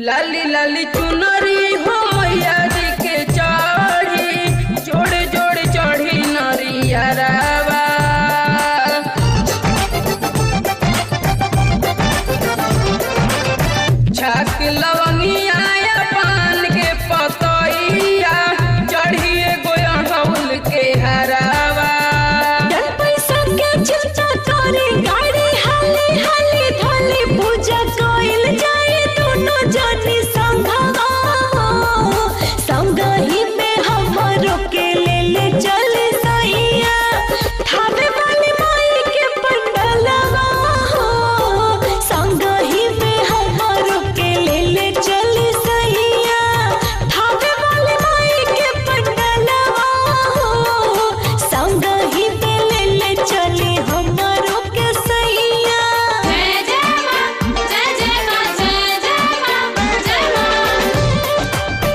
लाली लाली चुनरी हो मैया जी के चढ़ी जोड़े जोड़े चढ़ी नरिया रावा छाक लवंगिया या पान के पतइया चढ़िए गोयल के हरावा डर पैसा के चिंता करे गाड़ी हाली हाली धोली पूजा कोइल जाए दोनों जानी संघवा संगही में हमरो के ले ले चले सैया थावे वाली माई के पंडलवा संगही में हमरो के ले ले चले सैया थावे वाली माई के पंडलवा संगही में ले ले चले हमरो के सैया जय जय मां जय जय मां जय जय मां जय मां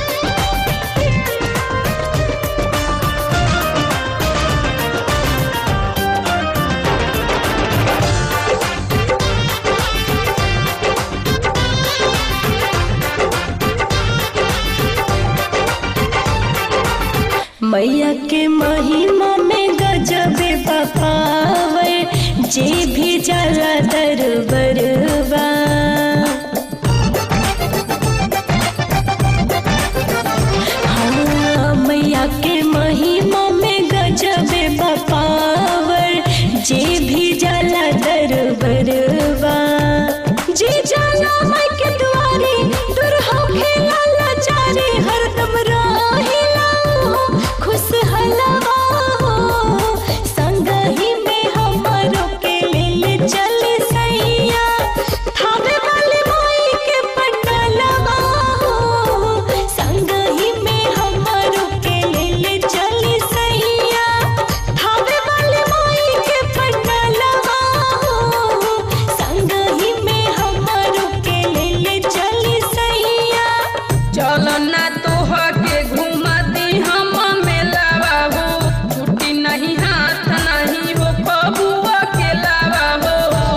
मैया के महिमा में गजबे बपावे जे भी जला दरबरवा हाँ मैया के महिमा में गजबे बपावर जे भी जला दरबरवा जे जाला माई के दुआरे दूर हो खेला लाचारे हरदम रहिला खुश हलवा संगही में हमरो के ले ले चले सैया थावे वाले माई के पंडलवा संगही में हमरो के ले ले चले सैया थावे वाले माई के पंडलवा संगही में हमरो के ले ले चले सैया चलो ना तोह के घुमा दी हम मेलावा हो छुट्टी नहीं हाथ नहीं हो कबुआ के लावा हो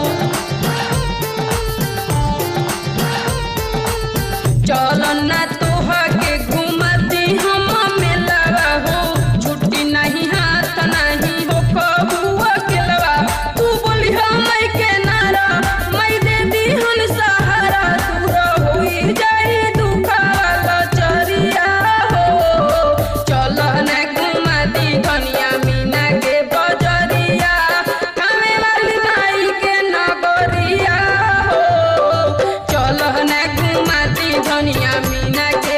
चलो ना तोह के घुमा दी हम मेलावा हो छुट्टी नहीं हाथ नहीं हो कबुआ के लावा तू बोली हम के नारा मैं दे दी हन सहारा दूर होई जाई दुखावा चरिया हो चल ना घुमा दी धनिया मीना के बजरिया हमें वाली माई के नगरिया हो चल ना घुमा दी धनिया मीना के